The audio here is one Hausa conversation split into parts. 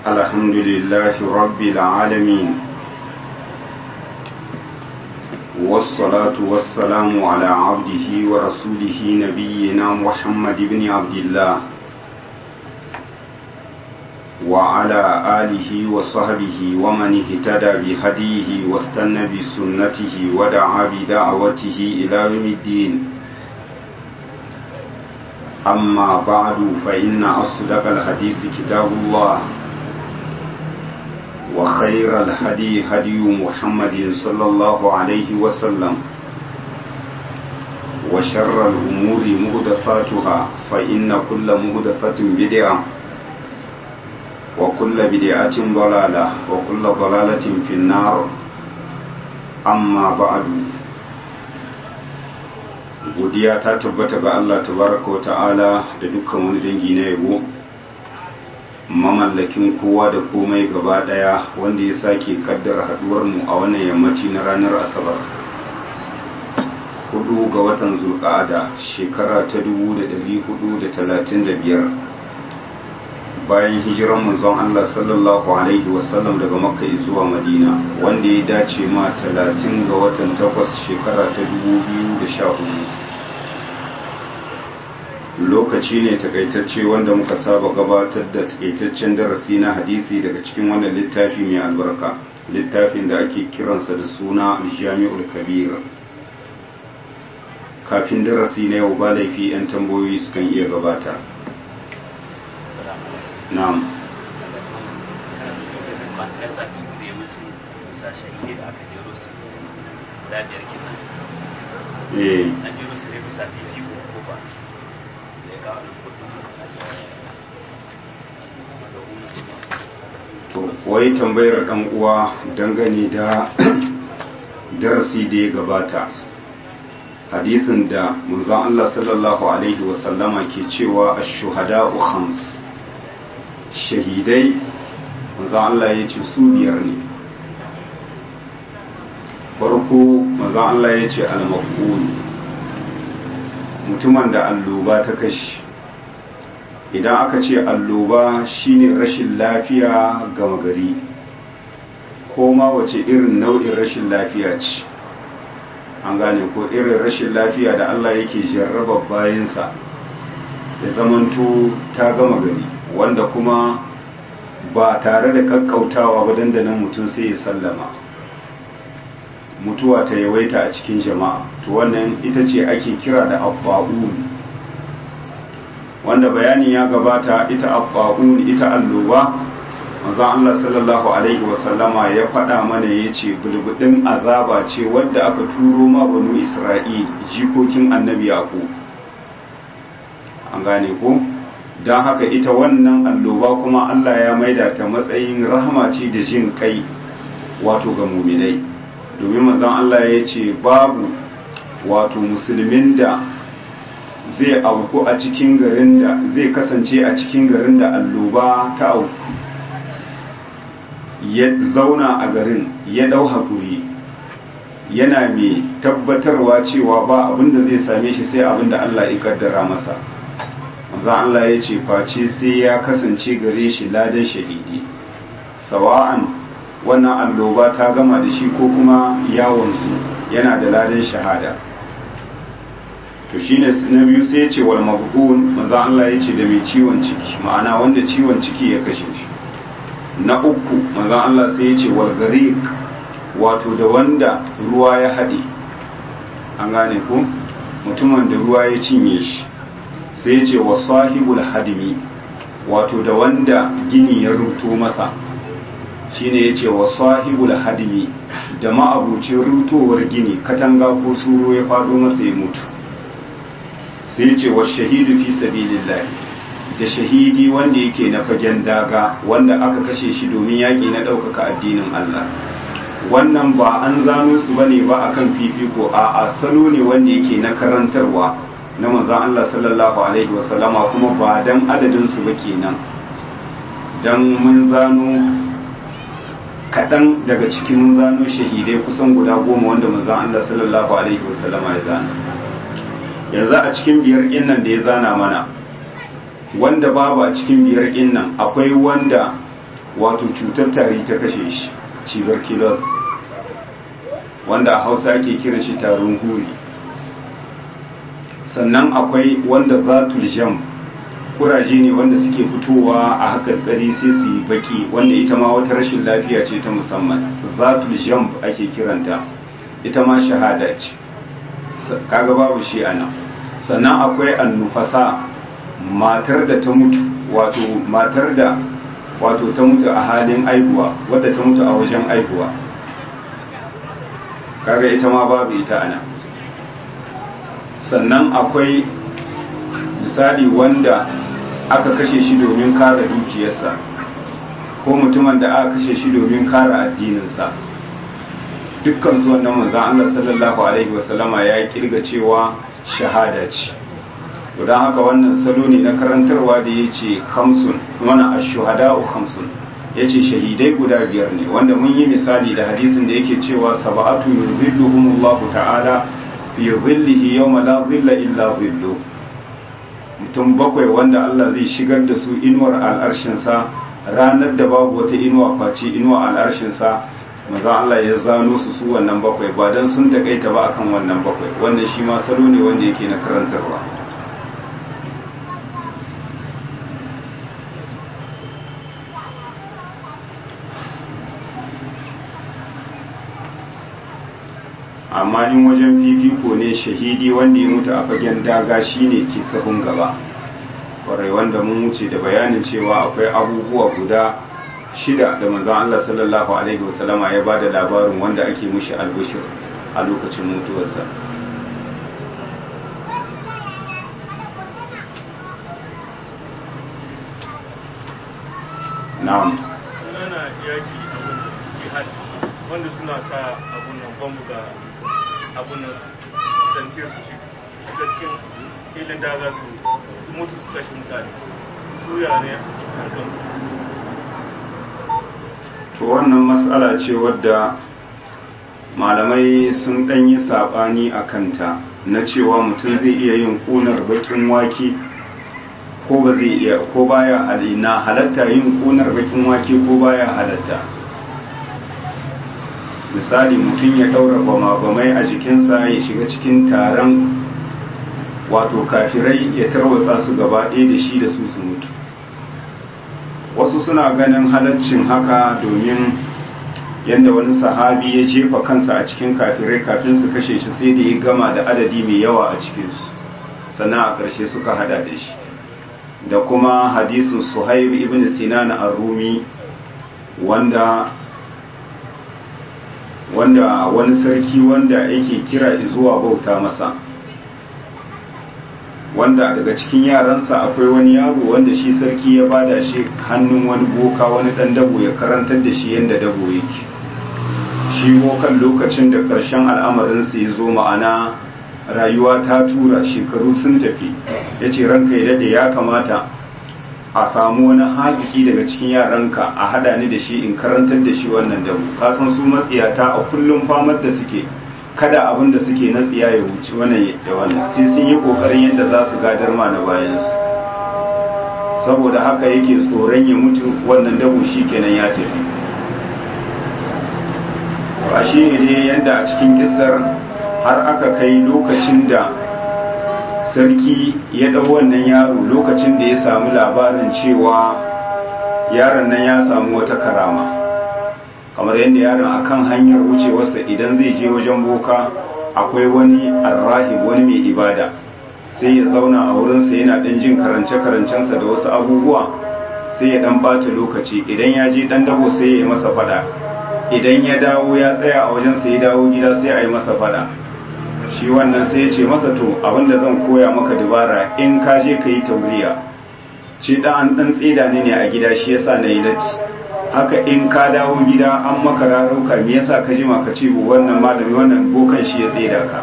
الحمد لله رب العالمين والصلاة والسلام على عبده ورسوله نبينا محمد بن عبد الله وعلى آله وصحبه ومن اهتدى بهديه واستنى بسنته ودعا بدعوته إلى يوم الدين أما بعد فإن أصدق الحديث كتاب الله وخير الهدي هدي محمد صلى الله عليه وسلم وشر الأمور مهدفاتها فإن كل مهدفة بدعة وكل بدعة ضلالة وكل ضلالة في النار أما بعد godiya ta tabbata ga Allah tabaraka wa ta'ala da dukkan wani dangi na yabo mamallakin kowa da komai gaba daya wanda ya sake kaddara haduwar mu a wannan yammaci na ranar asabar hudu ga watan zulqa'ada shekara ta 1435 bayan hijiran manzon Allah sallallahu alaihi wasallam daga makka zuwa madina wanda ya dace ma 30 ga watan 8 shekara ta 2014 lokaci ne takaitacce wanda muka saba gabatar da takaitaccen darasi na hadisi daga cikin wannan littafi mai albarka littafin da ake kiransa da suna aljami'ul kabir kafin darasi na yau ba laifi 'yan tambayoyi sukan iya gabata na'am eh wai tambayar dan uwa dangane da darasi da ya gabata hadisin da manzon Allah sallallahu alaihi wasallama ke cewa ash-shuhada'u khams shahidai manzon Allah ya ce su biyar ne farko manzon Allah ya ce al-maqbul mutumin da alloba ta kashi idan aka ce alloba shine rashin lafiya gama gari ko ma wace irin nau'in rashin lafiya ce an gane ko irin rashin lafiya da Allah yake jarraba bayansa da zamanto ta gama gari wanda kuma ba tare da kakkautawa ba dandanan mutum sai ya sallama mutuwa ta yawaita a cikin jama'a to wannan ita ce ake kira da abba'un wanda bayanin ya gabata ita abba'un ita alloba manzon Allah sallallahu alaihi wasallama ya faɗa mana ya ce bulbudin azaba ce wadda aka turo ma banu isra'il jikokin annabi yaƙo an gane ko don haka ita wannan alloba kuma Allah ya maida ta matsayin rahama ce da jin kai wato ga muminai domin manzon Allah ya ce babu wato musulmin da zai auku a cikin garin da zai kasance a cikin garin da alloba ta auku ya zauna a garin ya dau haƙuri yana mai tabbatarwa cewa ba abin da zai same shi sai abin da Allah ya kaddara masa manzon Allah ya ce face sai ya kasance gare shi ladan shahidi sawa'an wannan alloba ta gama da shi ko kuma yawonsu yana da ladan shahada to shine na biyu sai ya ce wal mabhun manzo Allah ya ce da mai ciwon ciki ma'ana wanda ciwon ciki ya kashe shi na uku manzo Allah sai ya ce wal gariq wato da wanda ruwa ya haɗe an gane ko mutumin da ruwa ya cinye shi sai ya ce wa sahibul hadimi wato da wanda gini ya ruto masa shine ya ce wa sahibul hadimi da ma'abucin rutowar gini katanga ko suro ya faɗo masa ya mutu sai ce wa shahidu fi sabilillah da shahidi wanda yake na fagen daga wanda aka kashe shi domin yaƙi na ɗaukaka addinin Allah wannan ba an zano su bane ba akan fifiko a salo ne wanda yake na karantarwa na manzon Allah sallallahu alaihi wasallama kuma ba dan adadin su ba kenan dan mun zano kaɗan daga cikin mun zano shahidai kusan guda goma wanda manzon Allah sallallahu alaihi wasallama ya zana yanzu a cikin biyar nan da ya zana mana wanda babu a cikin biyar nan akwai wanda wato cutar tari ta kashe shi tuberculosis wanda a hausa ake kiran shi tarin huri sannan akwai wanda zatul jam kuraje ne wanda suke fitowa a hakarkari sai su yi baki wanda ita ma wata rashin lafiya ce ta musamman zatul jam ake kiranta ita ma shahada ce kaga babu shi ana sannan akwai annufasa matar da ta mutu wato matar da wato ta mutu a halin aihuwa wadda ta mutu a wajen aihuwa kaga ita ma babu ita ana sannan akwai misali wanda aka kashe shi domin kare dukiyarsa ko mutumin da aka kashe shi domin kare addininsa dukkan su wannan manzon Allah sallallahu alaihi wasallama ya kirga cewa shahada ce don haka wannan salo ne na karantarwa da ya ce hamsun mana ashuhada'u hamsun ya ce shahidai guda biyar ne wanda mun yi misali da hadisin da yake cewa saba'atu yuzilluhumullahu ta'ala fi zillihi yawma la zilla illa zillu mutum bakwai wanda Allah zai shigar da su inuwar al'arshinsa ranar da babu wata inuwa face inuwa al'arshinsa maza Allah ya zano su su wannan bakwai ba dan sun takaita ba akan wannan bakwai wannan shi ma salo ne wanda yake na karantarwa amma in wajen fifiko ne shahidi wanda ya mutu a fagen daga shine ke sahun gaba kwarai wanda mun wuce da bayanin cewa akwai abubuwa guda shida da manzon Allah sallallahu alaihi wasallama ya bada labarin wanda ake mushi albishir a lokacin mutuwarsa na'am sunana yaki abun jihad wanda suna sa abun nan bambu ga abun nan santiyar su shiga cikin filin da za su mutu su kashe mutane su ya ne hankan to wannan matsala ce wadda malamai sun ɗanyi saɓani a kanta na cewa mutum zai iya yin ƙunar baƙin wake ko ba zai iya ko baya halina halatta yin ƙunar baƙin wake ko baya halatta misali mutum ya ɗaura bama-bamai a jikinsa ya shiga cikin taron wato kafirai ya tarwatsa su gaba ɗaya da shi da su su mutu wasu suna ganin halaccin haka domin yadda wani sahabi ya jefa kansa a cikin kafirai kafin su kashe shi sai da ya gama da adadi mai yawa a cikinsu sannan a ƙarshe suka hada da shi da kuma hadisin suhaib ibn sinan ar-rumi wanda wanda wani sarki wanda yake kira zuwa bauta masa wanda daga cikin yaransa akwai wani yaro wanda shi sarki ya bada shi hannun wani boka wani dan dabo ya karantar da shi yadda dabo yake shi bokan lokacin da karshen al'amarinsa ya zo ma'ana rayuwa ta tura shekaru sun tafi ya ce ranka ya dade ya kamata a samu wani haziki daga cikin yaranka a hada ni da shi in karantar da shi wannan dabo kasan su matsiyata a kullum famar da suke kada abin da suke na tsiya ya wuce wannan da wannan sai sun yi kokarin yadda za su gadar ma na bayansu saboda haka yake tsoron ya mutu wannan dabo shi kenan ya tafi ba shi ne dai yadda a cikin kisar har aka kai lokacin da sarki ya ɗau wannan yaro lokacin da ya samu labarin cewa yaron nan ya samu wata karama kamar yadda yaron akan hanyar wucewarsa idan zai je wajen boka akwai wani arrahib wani mai ibada sai ya zauna a wurinsa yana ɗan jin karance-karancensa da wasu abubuwa sai ya ɗan ɓata lokaci idan ya je ɗan dabo sai ya yi masa fada idan ya dawo ya tsaya a wajensa ya dawo gida sai a yi masa fada shi wannan sai ya ce masa to abinda zan koya maka dubara in ka je ka yi tauriya ce ɗan ɗan tsida ne ne a gida shi yasa na yi latti haka in ka dawo gida an maka rarauka me yasa ka jima ka ce wannan malami wannan bokan shi ya tsida ka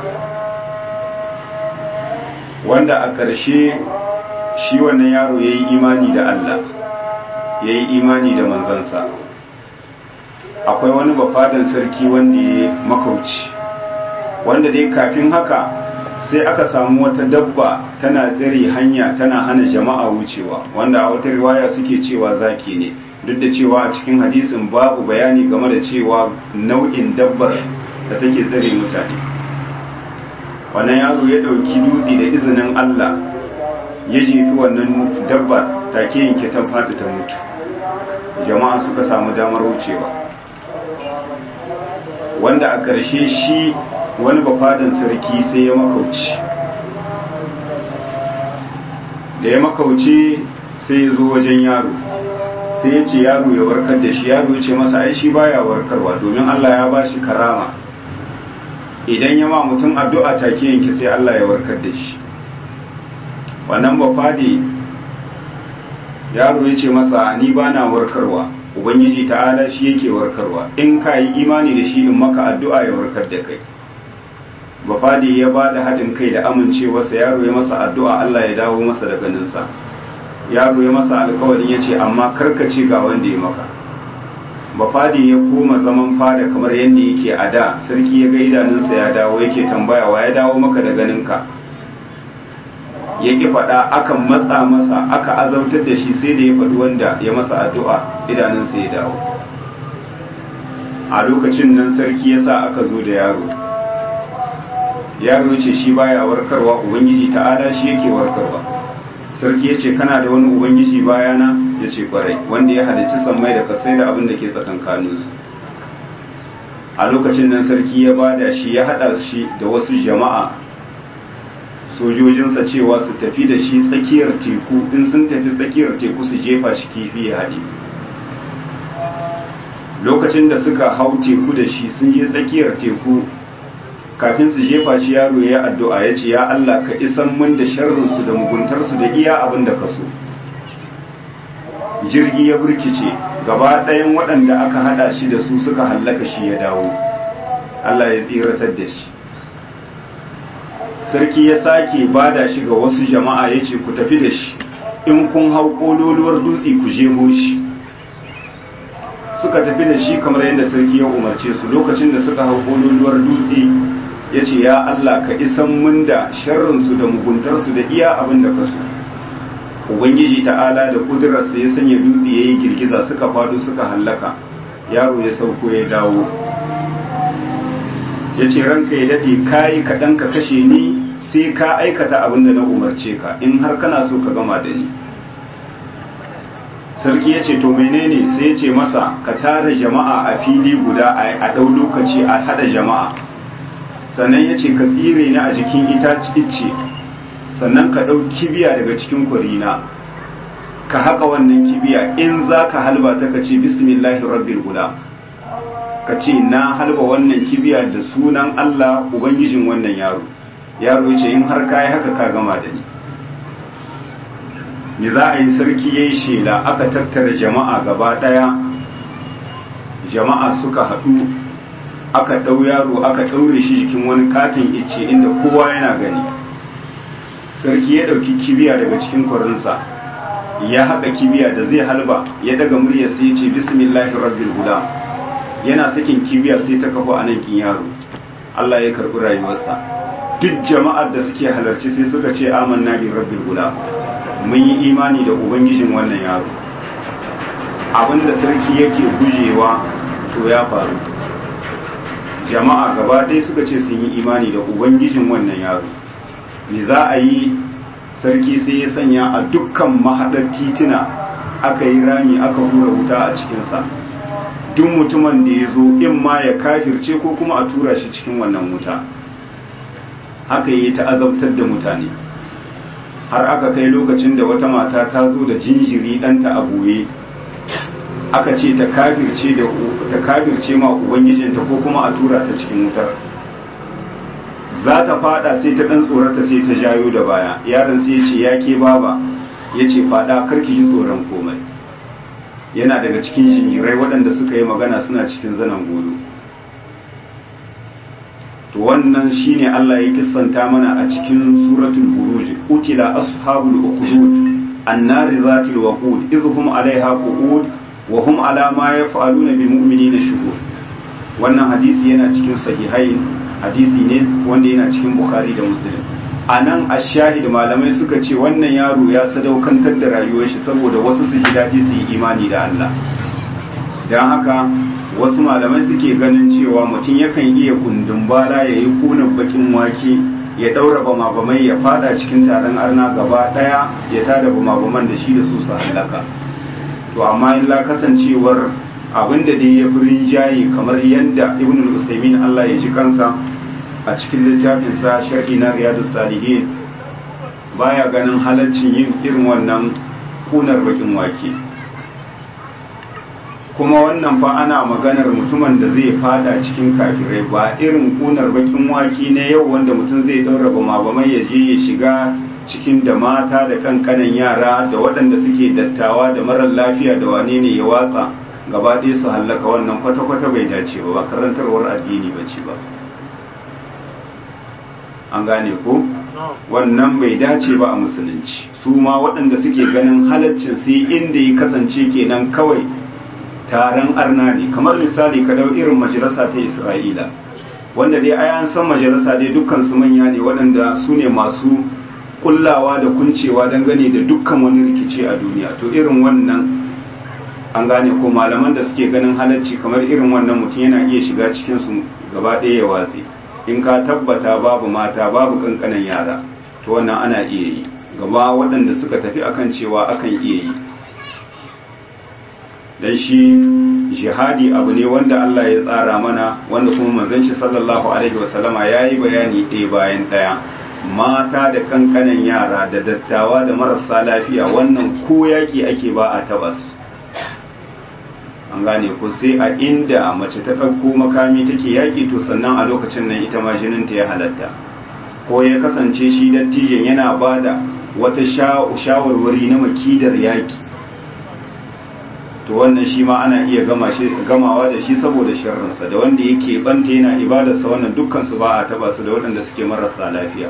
wanda a ƙarshe shi wannan yaro ya yi imani da Allah ya yi imani da manzansa akwai wani bafadan sarki wanda ya makauci wanda dai kafin haka sai aka samu wata dabba tana tsiri hanya tana hana jama'a wucewa wanda a wata riwaya suke cewa zaki ne duk da cewa a cikin hadisin babu bayani game da cewa nau'in dabbar da take tsare mutane wannan yaro ya ɗauki dutse da izinin Allah ya jefi wannan dabba take yanke ta faɗi ta mutu jama'a suka samu damar wucewa wanda a ƙarshe shi wani bafadan sarki sai ya makauci da ya makauce sai ya zo wajen yaro sai ya ce yaro ya warkar da shi yaro ya ce masa ai shi baya warkarwa domin Allah ya ba shi karama idan ya ma mutum addu'a take yanke sai Allah ya warkar da shi wannan bafade yaro ya ce masa ni ba na warkarwa ubangiji ta'ala shi yake warkarwa in ka yi imani da shi in maka addu'a ya warkar da kai bafade ya ba da haɗin kai da amincewarsa yaro ya masa addu'a Allah ya dawo masa da ganinsa yaro ya masa alkawarin ya ce amma karkace ga wanda ya maka bafade ya koma zaman fada kamar yadda yake a da sarki ya ga idanunsa ya dawo yake tambaya wa ya dawo maka da ganinka ya ki faɗa akan matsa masa aka azabtar da shi sai da ya faɗi wanda ya masa addu'a idanunsa ya dawo a lokacin nan sarki ya sa aka zo da yaro yaro ce shi baya warkarwa ubangiji ta'ala shi yake warkarwa sarki ya ce kana da wani ubangiji bayana ya ce kwarai wanda ya halicci sammai da kasai da abin da ke tsakankaninsu a lokacin nan sarki ya bada shi ya haɗa shi da wasu jama'a sojojinsa cewa su tafi da shi tsakiyar teku in sun tafi tsakiyar teku su jefa shi kifi ya haɗe lokacin da suka hau teku da shi sun je tsakiyar teku kafin su jefa shi yaro ya addu'a ya ce ya Allah ka isan mun da sharrinsu da muguntarsu da iya abin da ka so jirgi ya burkice gaba ɗayan waɗanda aka haɗa shi da su suka hallaka shi ya dawo Allah ya tsiratar da shi sarki ya sake bada shi ga wasu jama'a ya ce ku tafi da shi in kun hau ƙololuwar dutse ku jeho shi suka tafi da shi kamar yadda sarki ya umarce su lokacin da suka hau ƙololuwar dutse ya ce ya Allah ka isan mun da sharrinsu da muguntarsu da iya abin da ka so ubangiji ta'ala da kudurarsa ya sanya dutse ya yi girgiza suka fado suka hallaka yaro ya sauko ya dawo ya ce ranka ya daɗe kayi kaɗan ka kashe ni sai ka aikata abin da na umarce ka in har kana so ka gama da ni sarki ya ce to menene sai ya ce masa ka tara jama'a a fili guda a ɗau lokaci a haɗa jama'a sannan ya ce ka tsire ni a jikin itace sannan ka ɗau kibiya daga cikin kurina ka haka wannan kibiya in za ka halba ta ka ce bismillahi rabbil guda ka ce na halba wannan kibiya da sunan Allah ubangijin wannan yaro yaro ya ce in har kayi haka ka gama da ni me za a yi sarki ya yi shela aka tattara jama'a gaba ɗaya jama'a suka haɗu aka ɗau yaro aka ɗaure shi jikin wani katin icce inda kowa yana gani sarki ya ɗauki kibiya daga cikin kwarinsa ya haɗa kibiya da zai halba ya daga murya sai ya ce bismillahir rabbil gulam yana sakin kibiya sai ta kafa a nan kin yaro Allah ya karɓi rayuwarsa duk jama'ar da suke halarci sai suka ce amanna bi rabbil gulam mun yi imani da ubangijin wannan yaro abinda sarki yake gujewa to ya faru jama'a gaba ɗaya suka ce sun yi imani da ubangijin wannan yaro me za a yi sarki sai ya sanya a dukkan mahaɗar titina aka yi rami aka hura wuta a cikinsa duk mutumin da ya zo in ma ya kafirce ko kuma a tura shi cikin wannan wuta haka yi ta azabtar da mutane har aka kai lokacin da wata mata ta zo da jinjiri ɗanta a goye aka ce ta kafirce da ta kafirce ma ubangijinta ko kuma a tura ta cikin wutar za ta fada sai ta dan tsorata sai ta jayo da baya yaron sai ya ce ya ke baba ya ce fada karki ji tsoron komai yana daga cikin jinjirai waɗanda suka yi magana suna cikin zanen godo to wannan shine Allah ya kissanta mana a cikin suratul buruj utila ashabul uqud annari zatil waqud idhum alaiha qu'ud wa hum ala ma yaf'aluna bil mu'minina shuhud wannan hadisi yana cikin sahihain hadisi ne wanda yana cikin bukhari da muslim a nan a shahid malamai suka ce wannan yaro ya sadaukantar da rayuwar shi saboda wasu su ji daɗi su yi imani da Allah don haka wasu malamai suke ganin cewa mutum yakan iya kundin bala ya yi kunan bakin wake ya ɗaura bama-bamai ya fada cikin taron arna gaba ɗaya ya tada bama-baman da shi da su su hallaka to amma illa kasancewar abinda dai ya fi rinjaye kamar yadda ibn al-usaimin Allah ya ji kansa a cikin littafinsa sharhi na riyadus salihin baya ganin halaccin yin irin wannan kunar bakin wake kuma wannan fa ana maganar mutumin da zai fada cikin kafirai ba irin kunar bakin wake na yau wanda mutum zai daura bama bamai ya je ya shiga cikin da mata da kankanan yara da waɗanda suke dattawa da marar lafiya da wane ne ya watsa gaba ɗaya su hallaka wannan kwata-kwata bai dace ba ba karantarwar addini ba ce ba an gane ko wannan bai dace ba a musulunci su ma waɗanda suke ganin halaccin sai inda ya kasance kenan kawai taron arna ne kamar misali ka dau irin majalisa ta isra'ila wanda dai ai an san majalisa dai dukkan su manya ne waɗanda su ne masu kullawa da kuncewa dangane da dukkan wani rikici a duniya to irin wannan an gane ko malaman da suke ganin halacci kamar irin wannan mutum yana iya shiga cikin su gaba ɗaya ya watse in ka tabbata babu mata babu kankanan yara to wannan ana iya yi gaba waɗanda suka tafi akan cewa akan iya yi dan shi jihadi abu ne wanda Allah ya tsara mana wanda kuma manzon shi sallallahu alaihi wasallama yayi bayani ɗaya bayan ɗaya mata da kankanan yara da dattawa da marasa lafiya wannan ko yaki ake ba a tabas an gane ko sai a inda mace ta ɗauko makami take yaƙi to sannan a lokacin nan ita ma jininta ya halatta ko ya kasance shi dattijan yana ba da wata shawarwari na makidar yaƙi to wannan shi ma ana iya gamawa da shi saboda sharrinsa da wanda yake banta yana ibadarsa wannan dukkansu ba a taba su da waɗanda suke marasa lafiya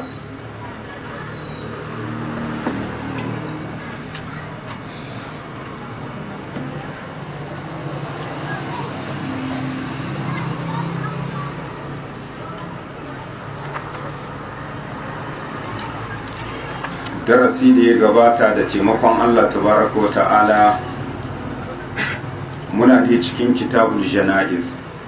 darasi da ya gabata da taimakon Allah tabaraka wa ta'ala muna da cikin kitabul jana'iz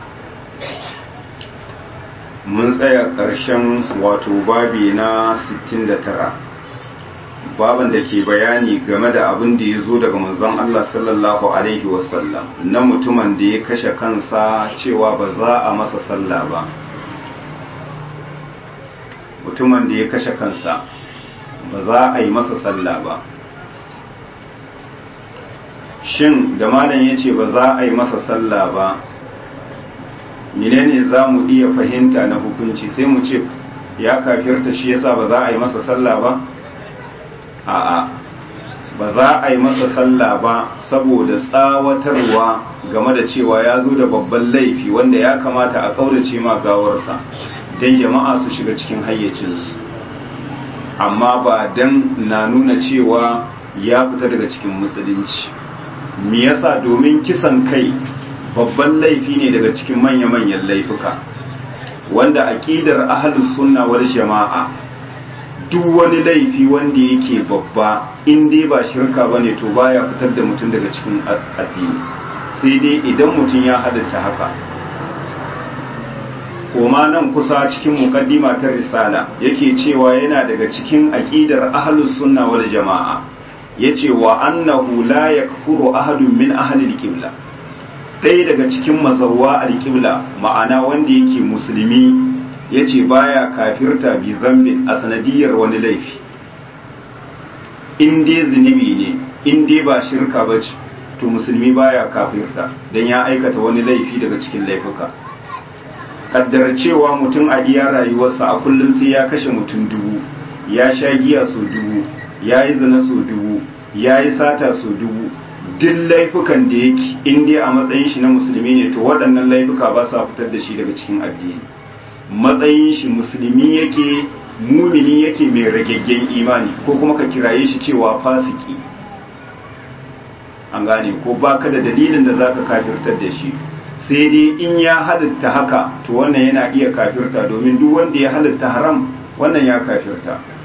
mun tsaya ƙarshen wato babi na 69 baban da ke bayani game da abin da ya zo daga manzon Allah sallallahu alaihi wasallam na mutumin da ya kashe kansa cewa ba za a masa sallah ba mutumin da ya kashe kansa ba za a yi masa sallah ba shin da malam ya ce ba za a yi masa sallah ba menene za mu iya fahimta na hukunci sai mu ce ya kafirta shi yasa ba za a yi masa sallah ba a'a ba za a yi masa sallah ba saboda tsawatarwa game da cewa ya zo da babban laifi wanda ya kamata a kaurace ma gawarsa don jama'a su shiga cikin hayyacinsu amma ba don na nuna cewa ya fita daga cikin musulunci me yasa domin kisan kai babban laifi ne daga cikin manya-manyan laifuka wanda aqidar ahlus sunna wal jama'a duk wani laifi wanda yake babba in dai ba shirka bane to baya fitar da mutum daga cikin addini sai dai idan mutum ya halatta haka koma nan kusa cikin mukaddima ta risala yake cewa yana daga cikin aqidar ahlus sunna wal jama'a yace wa annahu la yakfuru ahadun min ahli al-qibla ɗaya daga cikin mazawwa al-qibla ma'ana wanda yake musulmi yace baya kafirta bi zambin a sanadiyar wani laifi in dai zunubi ne in dai ba shirka bace to musulmi baya kafirta dan ya aikata wani laifi daga cikin laifuka kaddara cewa mutum a iya rayuwarsa a kullum sai ya kashe mutum dubu ya sha giya so dubu ya yi zina so dubu ya yi sata so dubu duk laifukan da yake in dai a matsayin shi na musulmi ne to waɗannan laifuka ba sa fitar da shi daga cikin addini matsayin shi musulmi yake mumini yake mai ragaggen imani ko kuma ka kiraye shi cewa fasiki an gane ko baka da dalilin da zaka kafirtar da shi sai dai in ya halitta haka to wannan yana iya kafirta domin duk wanda ya halitta haram wannan ya kafirta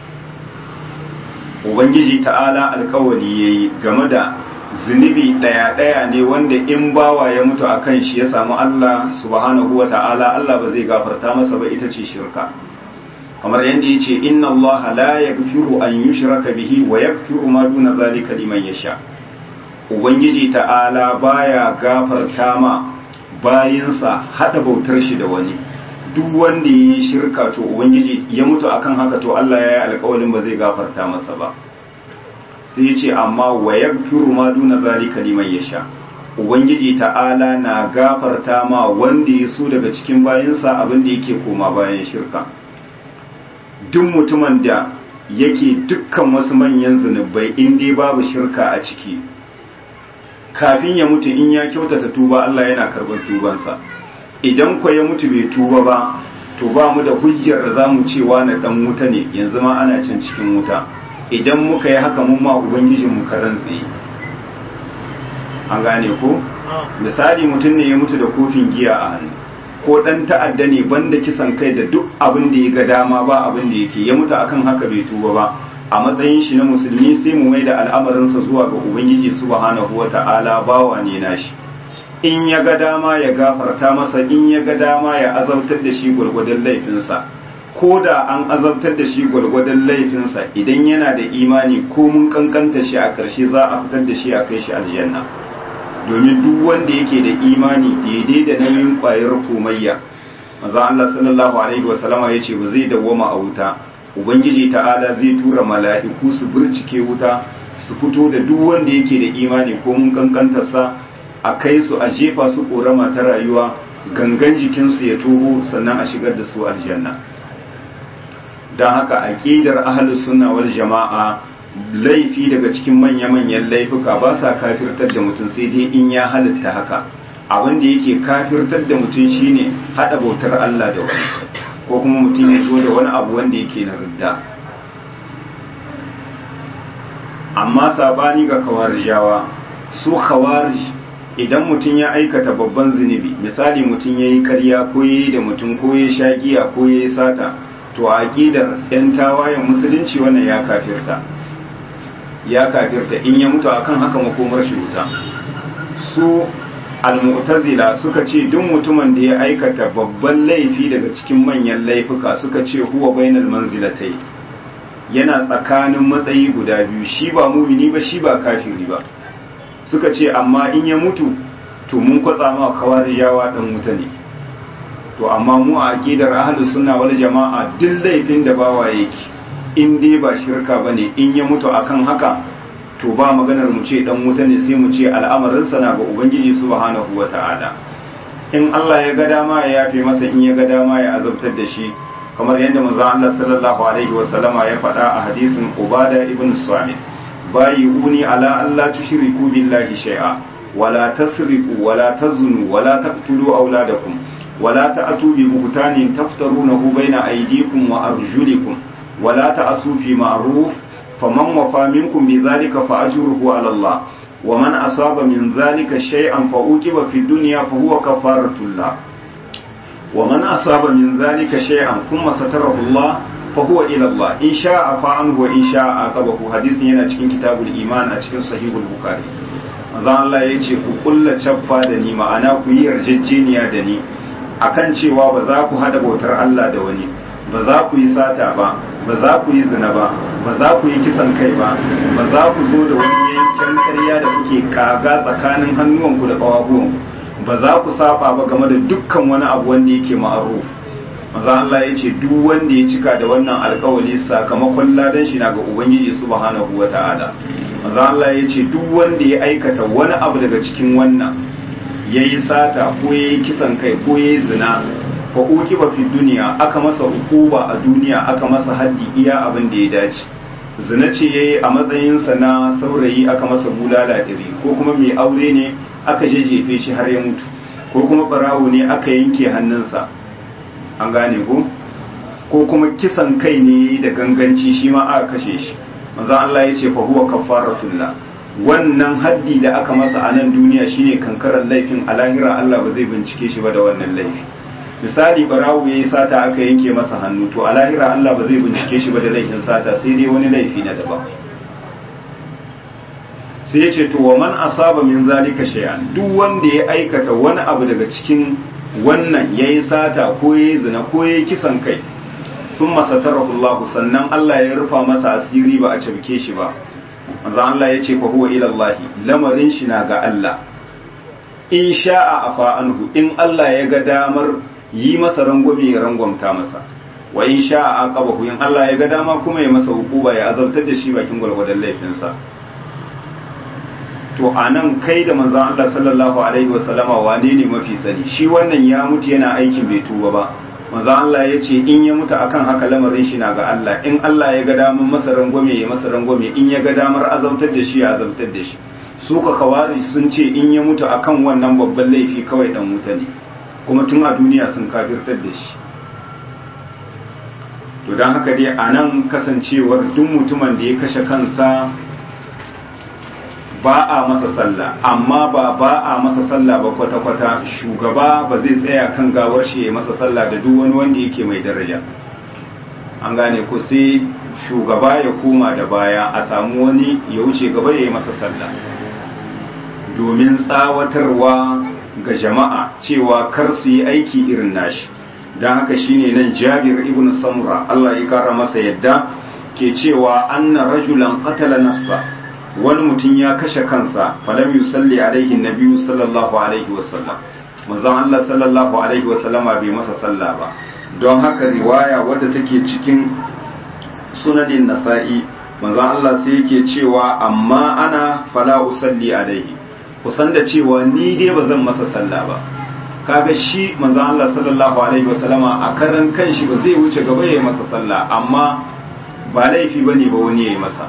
ubangiji ta'ala alkawali yayi game da zunubi daya daya ne wanda in bawa ya mutu akan shi ya samu Allah subhanahu wa ta'ala Allah ba zai gafarta masa ba ita ce shirka kamar yadda ya ce inna Allah la yaghfiru an yushraka bihi wa yaghfiru ma duna zalika liman yasha ubangiji ta'ala baya gafarta ma bayinsa hada bautar shi da wani duk wanda yi shirka to ubangiji ya mutu akan haka to Allah ya yi alƙawarin ba zai gafarta masa ba sai ya ce amma wa yaghfiru ma duna zalika liman yasha ubangiji ta'ala na gafarta ma wanda ya so daga cikin bayinsa abin da yake koma bayan shirka duk mutumin da yake dukkan wasu manyan zunubai in dai babu shirka a ciki kafin ya mutu in ya kyautata tuba Allah yana karɓar tubansa idan ko ya mutu bai tuba ba to ba mu da hujjar da zamu cewa na dan wuta ne yanzu ma ana can cikin wuta idan muka yi haka mun ma ubangijin mu karan tsaye an gane ko misali mutum ne ya mutu da kofin giya a hannu ko dan ta'adda ne banda kisan kai da duk abin da ya ga dama ba abin da yake ya mutu akan haka bai tuba ba a matsayin shi na musulmi sai mu mai da al'amarinsa zuwa ga ubangiji subhanahu wata'ala bawa ne nashi in ya ga dama ya gafarta masa in ya ga dama ya azabtar da shi gwargwadon laifinsa ko da an azabtar da shi gwargwadon laifinsa idan yana da imani ko mun kankanta shi a ƙarshe za a fitar da shi a kai shi aljanna domin duk wanda yake da imani daidai da nauyin ƙwayar komayya maza Allah sallallahu alaihi wa sallama ya ce ba zai dawwama a wuta ubangiji ta'ala zai tura mala'iku su burcike wuta su fito da duk wanda yake da imani ko mun kankantarsa a kai su a jefa su korama ta rayuwa gangan jikinsu ya tobo sannan a shigar da su aljanna don haka aqidar ahlus sunna wal jama'a laifi daga cikin manya-manyan laifuka ba sa kafirtar da mutum sai dai in ya halitta haka abin da yake kafirtar da mutum shine hada bautar Allah da wani ko kuma mutum ya zo da wani abu wanda yake na ridda amma sabani ga kawarijawa su khawarij idan mutum ya aikata babban zunubi misali mutum ya yi karya ko ya yi da mutum ko ya sha giya ko ya yi sata to a aƙidar 'yan tawayen musulunci wannan ya kafirta ya kafirta in ya mutu akan haka makomar shi wuta su al-mu'tazila suka ce duk mutumin da ya aikata babban laifi daga cikin manyan laifuka suka ce huwa bainal manzilatai yana tsakanin matsayi guda biyu shi ba mumini ba shi ba kafiri ba suka ce amma in ya mutu to mun kwatsa ma kawariyawa dan wuta ne to amma mu a aqidar ahlus sunna wal jama'a duk laifin da bawa yake in dai ba shirka bane in ya mutu akan haka to ba maganar mu ce dan wuta ne sai mu ce al'amarin sa na ga ubangiji subhanahu wata'ala in Allah ya ga dama ya yafe masa in ya ga dama ya azabtar da shi kamar yadda manzo Allah sallallahu alaihi wa sallama ya faɗa a hadisin Ubada ibn Samit بايعوني على أن لا تشركوا بالله شيئا ولا تسرقوا ولا تزنوا ولا تقتلوا أولادكم ولا تأتوا ببهتان تفترونه بين أيديكم وأرجلكم ولا تأسوا في معروف فمن وفى منكم بذلك فأجره على الله ومن أصاب من ذلك شيئا فأوكب في الدنيا فهو كفارة الله ومن أصاب من ذلك شيئا ثم ستره الله فهو إلى الله إن شاء فعنه وإن شاء عاقبه حديث yana cikin kitabul iman a cikin sahihul bukhari manzo Allah ya ce ku kulla cabba da ni ma'ana ku yi yarjejeniya da ni akan cewa ba za ku hada bautar Allah da wani ba za ku yi sata ba ba za ku yi zina ba ba za ku yi kisan kai ba ba za ku zo da wani yankin ƙarya da kuke kaga tsakanin hannuwanku da ƙawabuwanku ba za ku saba ba game da dukkan wani abu wanda yake ma'aruf maza Allah ya ce duk wanda ya cika da wannan alkawali sakamakon ladan shi na ga Ubangiji subhanahu wa ta'ala maza Allah ya ce duk wanda ya aikata wani abu daga cikin wannan ya yi sata ko ya yi kisan kai ko ya yi zina fa uki ba fi duniya aka masa hukuba a duniya aka masa haddi iya abin da ya dace zina ce ya yi a matsayinsa na saurayi aka masa bulala ɗari ko kuma mai aure ne aka jejjefe shi har ya mutu ko kuma barawo ne aka yanke hannunsa an gane ko ko kuma kisan kai ne da ganganci shi ma aka kashe shi manzo Allah ya ce fa huwa kafaratullah wannan haddi da aka masa a nan duniya shine kankarar laifin a lahira Allah ba zai bincike shi ba da wannan laifi misali barawo yayi sata aka yanke masa hannu to a lahira Allah ba zai bincike shi ba da laifin sata sai dai wani laifi na daban sai ya ce to wa man asaba min zalika shay'an duk wanda ya aikata wani abu daga cikin wannan yayi sata ko yayi zina ko yayi kisan kai sun masatarahu Allah sannan Allah ya rufa masa asiri ba a cabke shi ba manzo Allah ya ce fa huwa ila Allah lamarin shi na ga Allah in sha'a afa anhu in Allah ya ga damar yi masa rangwame ya rangwamta masa wa in sha'a aqabahu in Allah ya ga dama kuma ya masa hukuba ya azabtar da shi bakin gwargwadon laifinsa to anan kai da manzon Allah sallallahu alaihi wasallama wane ne mafi sani shi wannan ya mutu yana aikin bai tuba ba manzon Allah ya ce in ya mutu akan haka lamarin shi na ga Allah in Allah ya ga damar masa rangwame ya masa rangwame in ya ga damar azabtar da shi ya azabtar da shi su ka kawari sun ce in ya mutu akan wannan babban laifi kawai dan wuta ne kuma tun a duniya sun kafirtar da shi to don haka dai a nan kasancewar duk mutumin da ya kashe kansa ba a masa sallah amma ba ba a masa sallah ba kwata-kwata shugaba ba zai tsaya kan gawar shi ya masa sallah da duk wani wanda yake mai daraja an gane ko sai shugaba ya koma da baya a samu wani ya wuce gaba ya yi masa sallah domin tsawatarwa ga jama'a cewa kar su yi aiki irin nashi don haka shine nan jabir ibn samura Allah ya kara masa yadda ke cewa anna rajulan qatala nafsa wani mutum ya kashe kansa falam yusalli alaihi nabiyyu sallallahu alaihi wasallam manzon Allah sallallahu alaihi wasallam bai masa sallah ba don haka riwaya wadda take cikin sunanin nasa'i manzon Allah sai yake cewa amma ana fala usalli alaihi kusan da cewa ni dai ba zan masa sallah ba kaga shi manzon Allah sallallahu alaihi wasallama a karan kanshi ba zai wuce gaba ya yi masa sallah amma ba laifi bane ba wani ya yi masa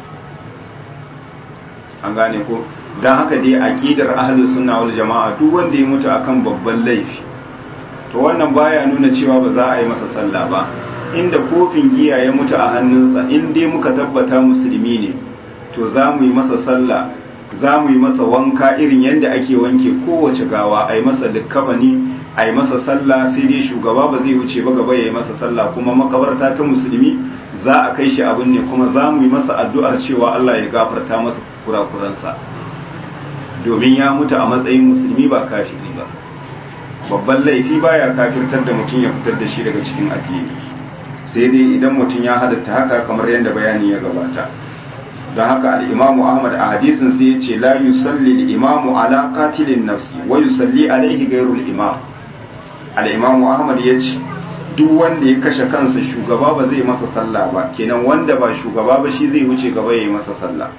an gane ko dan haka dai aqidar ahlus sunna wal jamaa duk wanda ya mutu akan babban laifi to wannan baya nuna cewa ba za a yi masa sallah ba inda kofin giya ya mutu a hannunsa in dai muka tabbata musulmi ne to za mu yi masa sallah za mu yi masa wanka irin yadda ake wanke kowace gawa a yi masa likkabani a yi masa sallah sai dai shugaba ba zai wuce ba gaba ya yi masa sallah kuma makabarta ta musulmi za a kai shi abin ne kuma za mu yi masa addu'ar cewa Allah ya gafarta masa kurakuransa domin ya mutu a matsayin musulmi ba kafiri ba babban laifi baya kafirtar da mutum ya fitar da shi daga cikin addini sai dai idan mutum ya halatta haka kamar yadda bayani ya gabata don haka al'imamu ahmad a hadisin sai ya ce la yusalli al'imamu ala qatilin nafsi wa yusalli alaihi gairul imam al'imamu ahmad ya ce duk wanda ya kashe kansa shugaba ba zai masa sallah ba kenan wanda ba shugaba ba shi zai wuce gaba ya yi masa sallah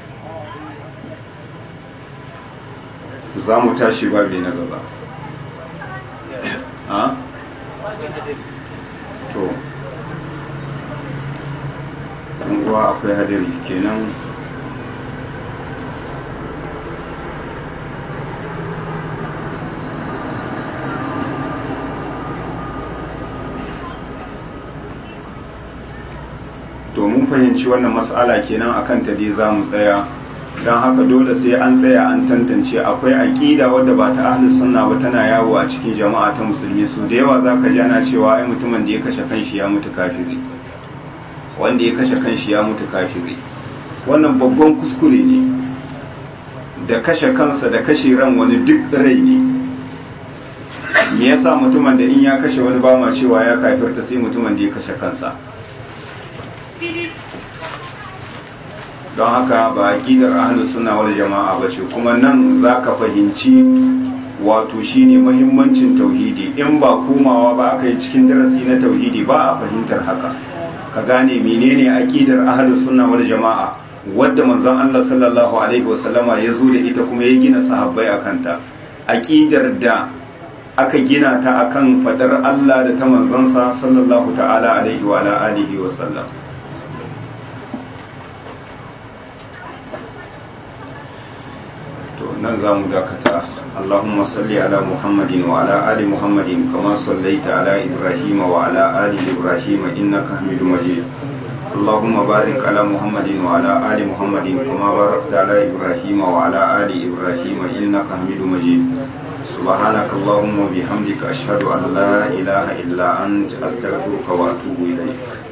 za mu tashi babi na gaba a? to uwa akwai hadari kenan domin fahimci wannan matsala kenan akan ta dai za mu tsaya don haka dole sai an tsaya an tantance akwai aƙida wadda ba ta ahlus sunna ba tana yawo a cikin jama'a ta musulmi su da yawa za ka ji ana cewa ai mutumin da ya kashe kanshi ya mutu kafiri wanda ya kashe kanshi ya mutu kafiri wannan babban kuskure ne da kashe kansa da kashe ran wani duk rai ne me yasa mutumin da in ya kashe wani ba ma cewa ya kafirta sai mutumin da ya kashe kansa don haka ba aqidar ahlus sunna wal jama'a bace kuma nan zaka fahimci wato shine muhimmancin tauhidi in ba komawa ba aka yi cikin darasi na tauhidi ba a fahimtar haka ka gane menene aqidar ahlus sunna wal jama'a wadda manzon Allah sallallahu alaihi wasallama ya zo da ita kuma ya gina sahabbai akan ta aqidar da aka gina ta akan fadar Allah da ta manzonsa sallallahu ta'ala alaihi wa ala alihi wa sallam to nan zamu dakata اللهم صل على محمد وعلى آل محمد كما صليت على إبراهيم وعلى آل إبراهيم إنك حميد مجيد اللهم بارك على محمد وعلى آل محمد كما باركت على إبراهيم وعلى آل إبراهيم إنك حميد مجيد سبحانك اللهم وبحمدك أشهد أن لا إله إلا أنت أستغفرك وأتوب إليك